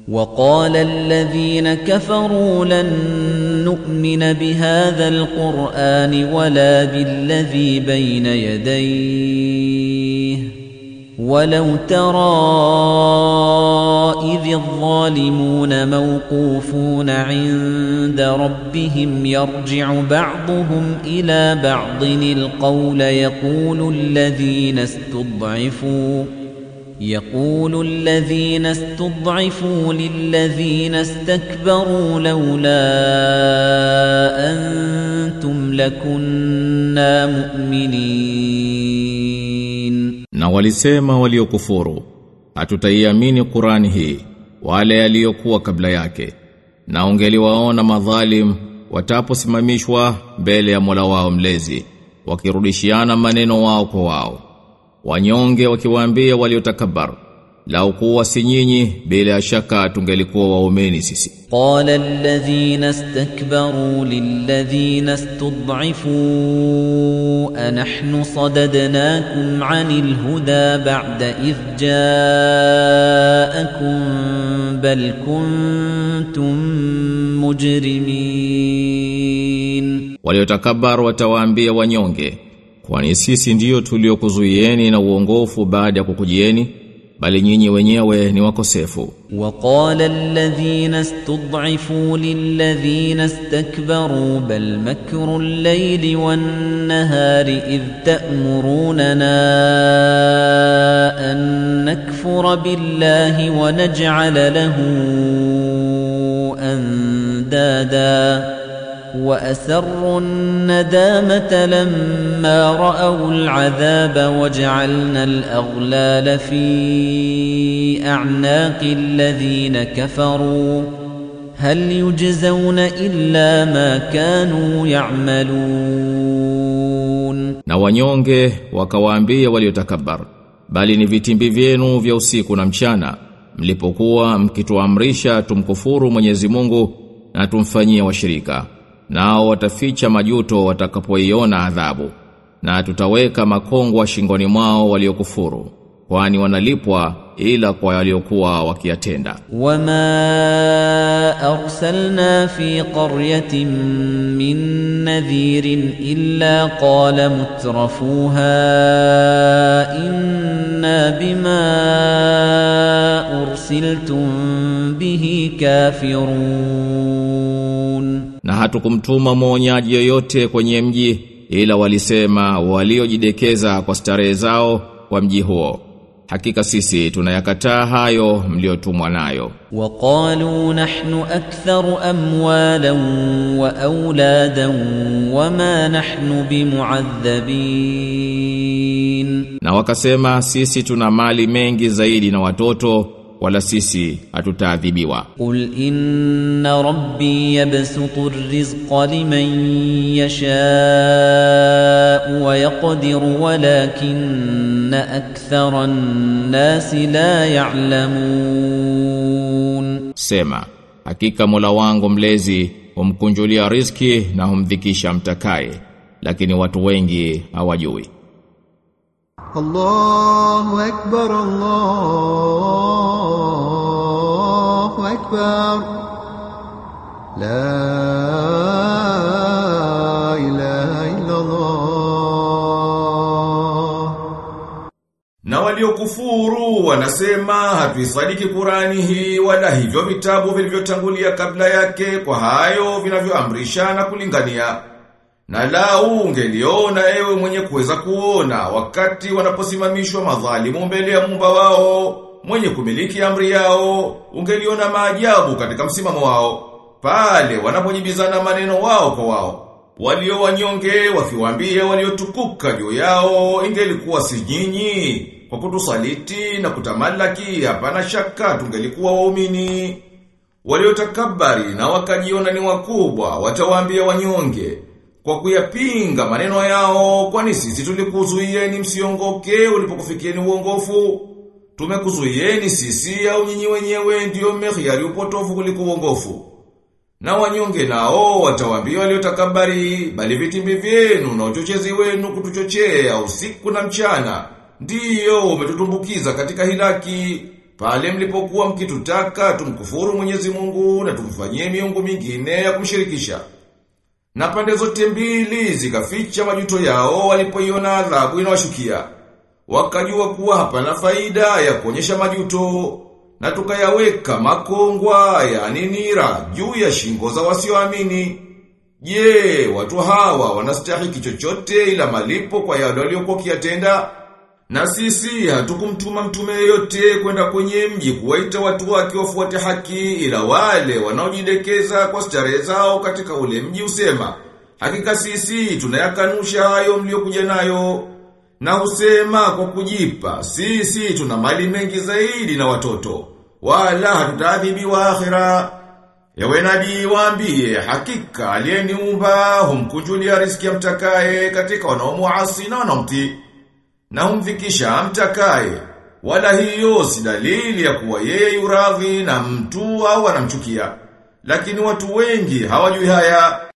وقال الذين كفروا لن نؤمن بهذا القرآن ولا بالذي بين يديه ولو ترى إذ الظالمون موقوفون عند ربهم يرجع بعضهم إلى بعض القول يقول الذين استضعفوا يقول الذين استضعفوا للذين استكبروا لولا أنتم لكنا مؤمنين Na walisema waliokufuru, hatutaiamini Qurani hii, wale yaliyokuwa kabla yake. Na ungeliwaona madhalim wataposimamishwa mbele ya Mola wao mlezi, wakirudishiana maneno wao kwa wao. Wanyonge wakiwaambia waliotakabar, lau kuwa si nyinyi bila shaka tungelikuwa waumeni sisi. قال الذين استكبروا للذين استضعفوا أنحن صددناكم عن الهدى بعد إذ جاءكم بل كنتم مجرمين Waliotakabar watawaambia wanyonge, kwani sisi ndiyo tuliokuzuieni na uongofu baada ya kukujieni, bali nyinyi wenyewe ni wakosefu. وقال الذين استضعفوا للذين استكبروا بل مكر الليل والنهار إذ تأمروننا أن نكفر بالله ونجعل له أندادا وأسروا الندامة لما رأوا العذاب وجعلنا الأغلال في أعناق الذين كفروا هل يجزون إلا ما كانوا يعملون Na wanyonge wakawaambia waliotakabar, bali ni vitimbi vyenu vya usiku na mchana, mlipokuwa mkituamrisha tumkufuru Mwenyezi Mungu na tumfanyie washirika. Nao wataficha majuto watakapoiona adhabu, na tutaweka makongwa shingoni mwao waliokufuru, kwani wanalipwa ila kwa waliokuwa wakiyatenda. وما أرسلنا في قرية من نذير إلا قال مترفوها إنا بما أرسلتم به كافرون Na hatukumtuma mwonyaji yoyote kwenye mji ila walisema waliojidekeza kwa starehe zao kwa mji huo. Hakika sisi tunayakataa hayo mliotumwa nayo. وقالوا نحن أكثر أموالا وأولادا وما نحن بمعذبين Na wakasema sisi tuna mali mengi zaidi na watoto wala sisi hatutaadhibiwa. قل إن ربي يبسط الرزق لمن يشاء ويقدر ولكن أكثر الناس لا يعلمون Sema, hakika Mola wangu mlezi humkunjulia riziki na humdhikisha mtakaye, lakini watu wengi hawajui. الله أكبر الله أكبر لا إله إلا الله Na waliokufuru wanasema hatuisadiki Qurani hii wala hivyo vitabu vilivyotangulia kabla yake kwa hayo vinavyoamrisha na kulingania. Na lau ungeliona ewe mwenye kuweza kuona wakati wanaposimamishwa madhalimu mbele ya mumba wao, mwenye kumiliki amri yao, ungeliona maajabu katika msimamo wao, pale wanapojibizana maneno wao kwa wao. Walio wanyonge wakiwaambia waliotukuka juu yao ingelikuwa si nyinyi kwa kutusaliti na kutamalaki hapana shaka tungelikuwa waumini. Waliotakabari na wakajiona ni wakubwa watawaambia wanyonge kwa kuyapinga maneno yao kwani sisi tulikuzuieni msiongoke ulipokufikieni uongofu tumekuzuieni sisi au nyinyi wenyewe ndiyo mmehiari upotofu kuliko uongofu na wanyonge nao watawaambia waliotakabari bali vitimbi vyenu na uchochezi wenu kutuchochea usiku na mchana ndiyo umetutumbukiza katika hilaki pale mlipokuwa mkitutaka tumkufuru Mwenyezi Mungu na tumfanyie miungu mingine ya kumshirikisha. Na pande zote mbili zikaficha majuto yao walipoiona adhabu inawashukia. Wakajua kuwa hapana faida ya kuonyesha majuto na tukayaweka makongwa yani nira juu ya shingo za wasioamini. Je, watu hawa wanastahiki chochote ila malipo kwa yale waliokuwa kiyatenda? Na sisi hatukumtuma mtume yeyote kwenda kwenye mji kuwaita watu wake wafuate haki ila wale wanaojidekeza kwa starehe zao katika ule mji usema hakika sisi tunayakanusha hayo mliokuja nayo na husema kwa kujipa sisi tuna mali mengi zaidi na watoto wala hatutaadhibiwa akhira Ewe nabii waambie hakika aliyeniumba humkunjulia riziki amtakaye katika wanaomuasi na wanaomtii na humfikisha amtakaye wala hiyo si dalili ya kuwa yeye yuradhi na mtu au anamchukia lakini watu wengi hawajui haya